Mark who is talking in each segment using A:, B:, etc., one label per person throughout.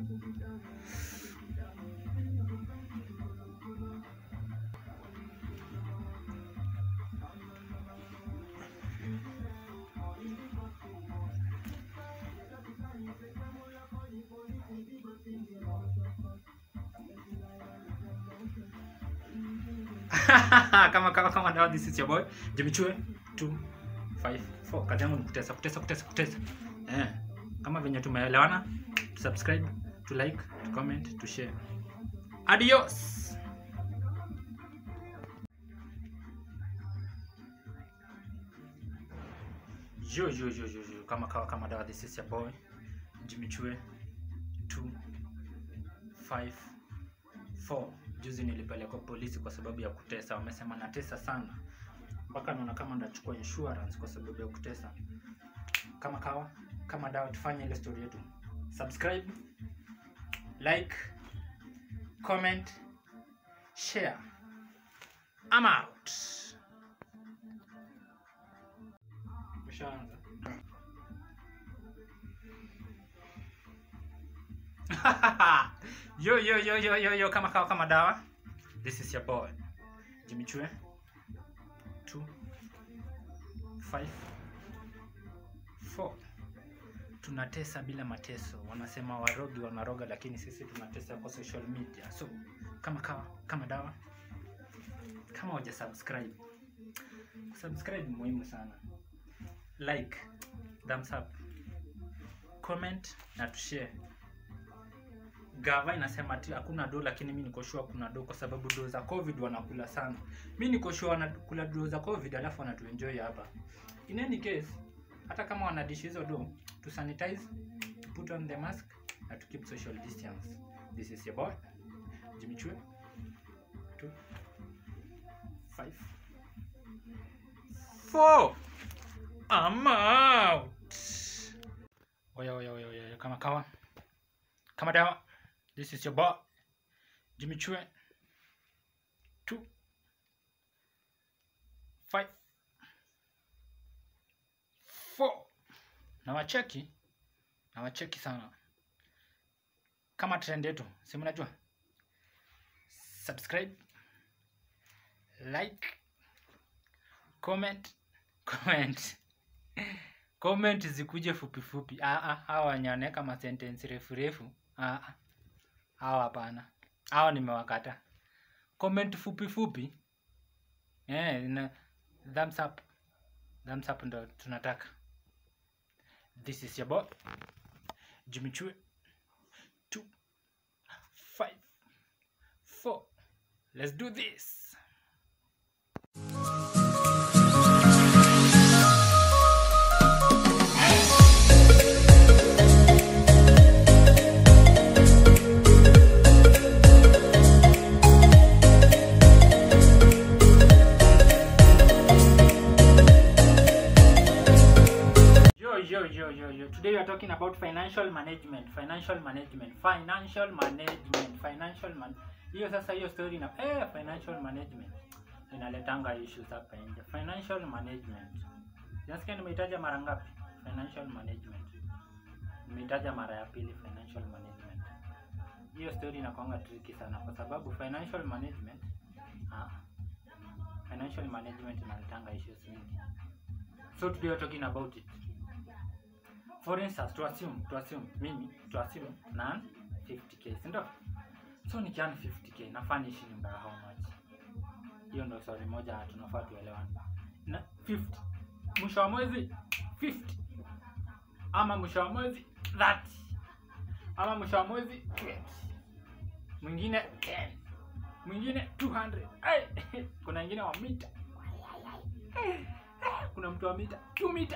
A: kama kama kama now this is your boy Jimmy Chue 254 kazi yangu ni kutesa kutesa kutesa kutesa eh kama venye tumeelewana to subscribe to like to comment to share adios yo yo yo yo yo kama kawa kama dawa this is your boy Jimmy Chue 254 juzi nilipelekwa polisi kwa sababu ya kutesa wamesema natesa sana mpaka naona kama ndachukua insurance kwa sababu ya kutesa kama kawa kama dawa tufanye ile story yetu subscribe like comment share I'm out Ushaanza? yo yo yo yo yo yo kama kawa kama dawa this is your boy Jimmy Chue 2 5 4 tunatesa bila mateso wanasema warogi wanaroga lakini sisi tunatesa kwa social media so kama kawa kama dawa kama waja subscribe subscribe ni muhimu sana like thumbs up comment na tushare gava inasema ati hakuna do lakini mi niko sure kuna do kwa sababu do za covid wanakula sana mi niko sure wanakula do za covid alafu wanatuenjoy hapa in any case hata kama wanadishi hizo do to sanitize to put on the mask na to keep social distance this is your boy Jimmy Chue 2 5 4 I'm out oya oya oya oya kama kawa kama dawa this is your boy Jimmy Chue 2 5 4 na wacheki na wacheki sana kama trend yetu si mnajua subscribe like comment comment comment zikuje fupi fupi ah ah hawa wenye wanaweka ma sentence refu refu ah ah hawa hapana hawa nimewakata comment fupi fupi eh na thumbs up thumbs up ndo tunataka this is your boy Jimmy Chue 2 5 4 let's do this Yo, yo, yo, yo, yo. Today we are talking about financial management. Financial management. Financial management. Financial man. Hiyo sasa hiyo story na eh, financial management inaletanga issues hapa nje. Financial management. Nasikia nimeitaja mara ngapi? Financial management. Nimeitaja mara ya pili financial management. Hiyo story inakuanga tricky sana kwa sababu financial management ah, financial management inaletanga issues mingi. So today we are talking about it. For instance, to assume, to assume, mimi, to assume, na 50k, si ndio? So nikiana 50k, nafaa niishi nyumba ya how much? Hiyo ndio swali moja tunafaa tuelewane. Na 50, mwisho wa mwezi 50, ama mwisho wa mwezi 30, ama mwisho wa mwezi 20, mwingine 10, mwingine 200. Ay, kuna wengine wa mita, kuna mtu wa mita 2 mita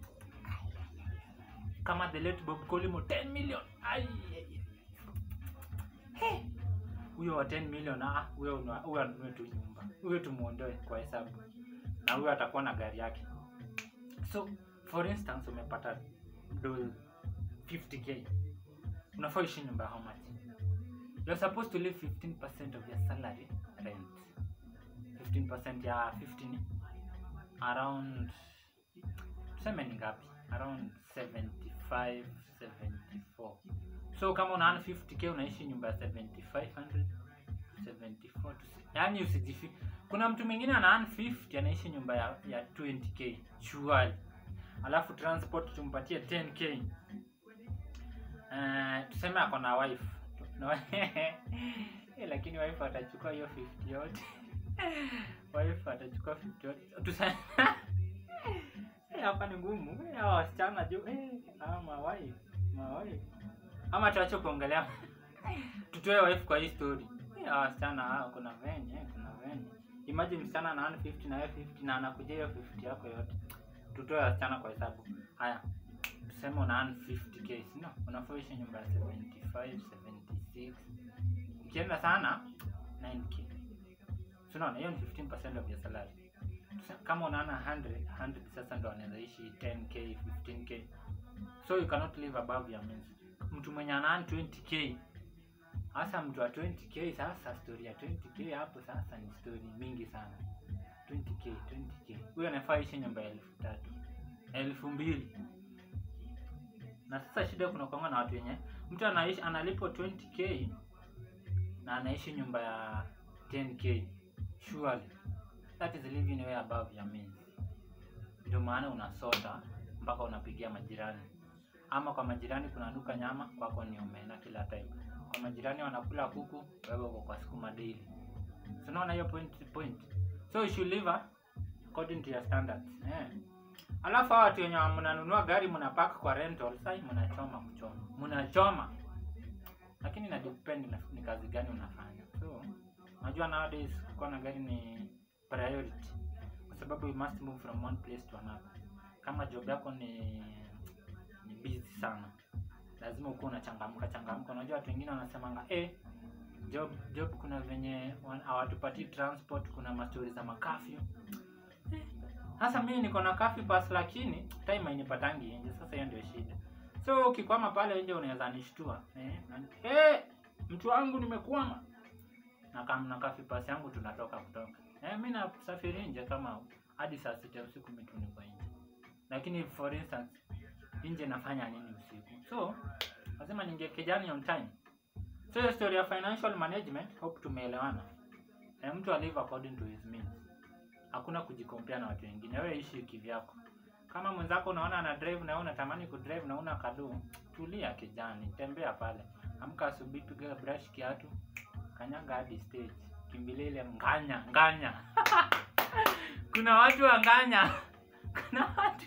A: kama the late Bob Colimo 10 million. Ai, ai, ai. He. Huyo wa 10 million ah, huyo una- huyo anunue tu nyumba. Huyo tumuondoe kwa hesabu. Na huyo atakuwa na gari yake. So, for instance umepata do 50k. Unafaa ishi nyumba ya how much? You're supposed to leave 15% of your salary rent. 15% ya 15 around tuseme ni ngapi around 75 74 so kama una earn 50k unaishi nyumba ya 7500 74 yani usijifi kuna mtu mwingine ana earn 50 anaishi nyumba ya, ya 20k chuali alafu transport tumpatie 10k uh, tuseme ako na wife no, eh, lakini wife atachukua hiyo 50 yote wife atachukua 50 yote tuseme Eh, hapa ni ngumu Eh, hawa wasichana juu eh, hawa mawife mawife ama tuache kuongelea tutoe wife kwa hii story Eh, hawa wasichana hawa kuna venye eh, kuna venye imagine msichana ana earn 50 na wewe 50 na anakuja hiyo 50 yako yote tutoe wasichana kwa hesabu haya tuseme una earn 50k sino unafoishi nyumba ya 75 76 ikienda sana 9k so unaona hiyo ni 15% of your salary Tuseme kama unaana 100 100 sasa ndo anaweza ishi 10k 15k so you cannot live above your means mtu mwenye ana 20k hasa mtu wa 20k sasa story ya 20k hapo sasa ni story mingi sana 20k 20k huyo anafaa ishi nyumba ya elfu tatu elfu mbili na sasa shida kuna kwanga na watu wenye mtu anaishi analipwa 20k na anaishi nyumba ya 10k surely that is living way above your means ndio maana unasota mpaka unapigia majirani ama kwa majirani kunanuka nyama kwako ni omena kila time kwa majirani wanakula kuku wewe uko kwa sukuma daily so unaona hiyo point point so you should live according to your standards eh alafu hawa watu wenye mnanunua gari mnapark kwa rental sai mnachoma kuchoma mnachoma lakini na depend na ni kazi gani unafanya so najua nowadays kuwa na gari ni priority kwa sababu you must move from one place to another kama job yako ni ni busy sana lazima ukuwa unachangamka changamka unajua watu wengine wanasemanga eh job job kuna venye wan- hawatupatii transport kuna mastori za makafyu sasa mimi niko na kafi pass lakini time hainipatangi nje sasa hiyo ndio shida so ukikwama pale nje unaweza nishtua eh, na- eh mtu wangu nimekwama na kama na kafi pass yangu tunatoka kutoka eh mimi nasafiri nje kama hadi saa sita usiku mimi tu niko nje lakini for instance nje nafanya nini usiku so lazima ninge kijani on time so hiyo story ya financial management hope tumeelewana eh, mtu alive according to his means hakuna kujikompea na watu wengine wewe ishi kivyako kama mwenzako unaona ana drive na wewe unatamani kudrive na una kadu tulia kijani tembea pale amka asubuhi piga brush kiatu kanyaga hadi stage kimbilia ile nganya nganya kuna watu wa nganya kuna watu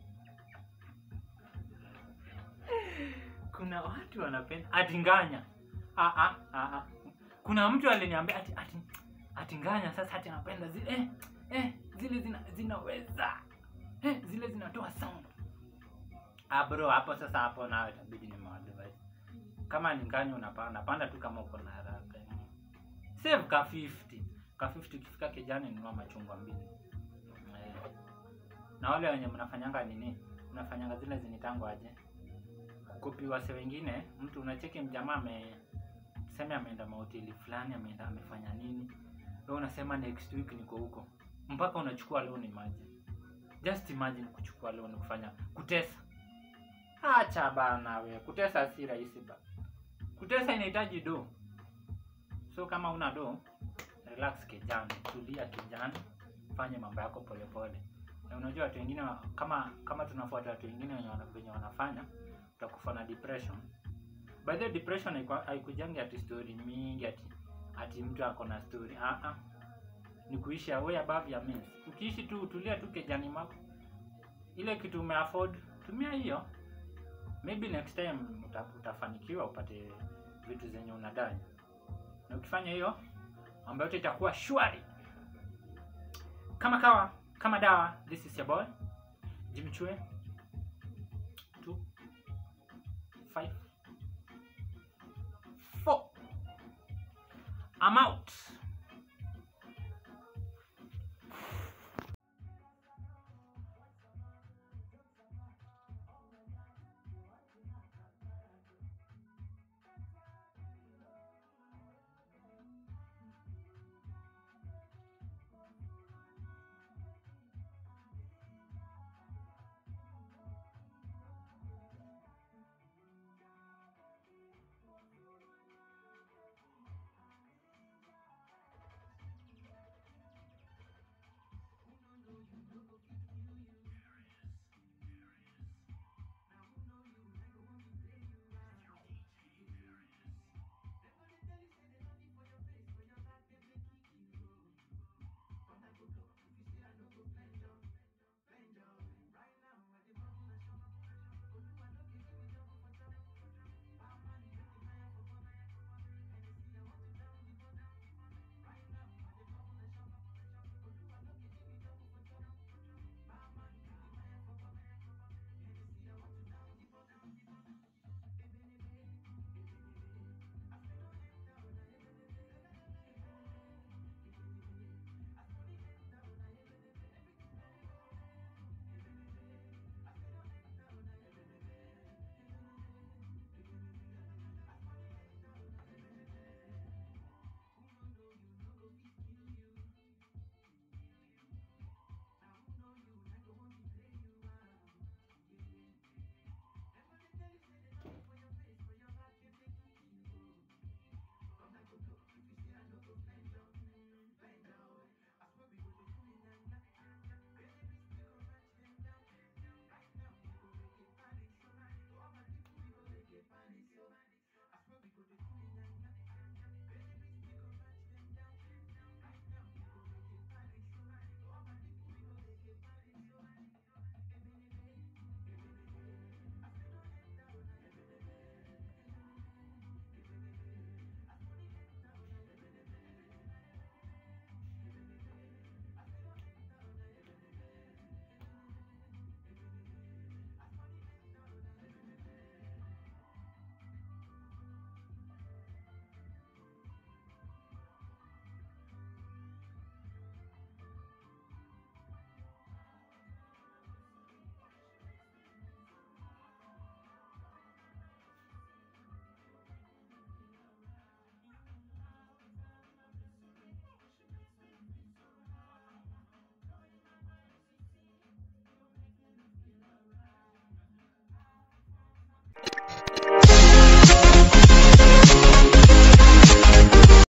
A: kuna watu wanapenda ati nganya ah, ah, ah, ah. kuna mtu aliniambia ati, ati, ati nganya sasa ati anapenda zile eh, eh, zile zina, zinaweza eh, zile zinatoa sound ah bro hapo sasa hapo nawe itabidi ni maadvice kama ni nganya unapanda panda tu kama uko na haraka save ka 50 ka 50 ukifika kijani nunua machungwa mbili eh. na wale wenye mnafanyanga nini mnafanyanga zile zinitangwa aje kukopi wase wengine mtu unacheki mjamaa ame tuseme ameenda mahoteli fulani ameenda amefanya nini wewe unasema next week niko huko mpaka unachukua loan imagine just imagine kuchukua loan kufanya kutesa acha bana we kutesa si rahisi ba kutesa inahitaji do so kama una do relax kijana tulia kijana fanye mambo yako polepole na unajua watu wengine wa- kama kama tunafuata watu wengine wenye wana- wenye wanafanya utakufa na depression by the way, depression haikwa- haikujangi ati story mingi ati ati mtu ako na story ah ah ni kuishi way above your means ukiishi tu utulia tu kejani mako ile kitu umeafford tumia hiyo maybe next time uta, utafanikiwa upate vitu zenye unadai na ukifanya hiyo mambo yote itakuwa shwari kama kawa kama dawa this is your boy jimchue 2 5 4 I'm out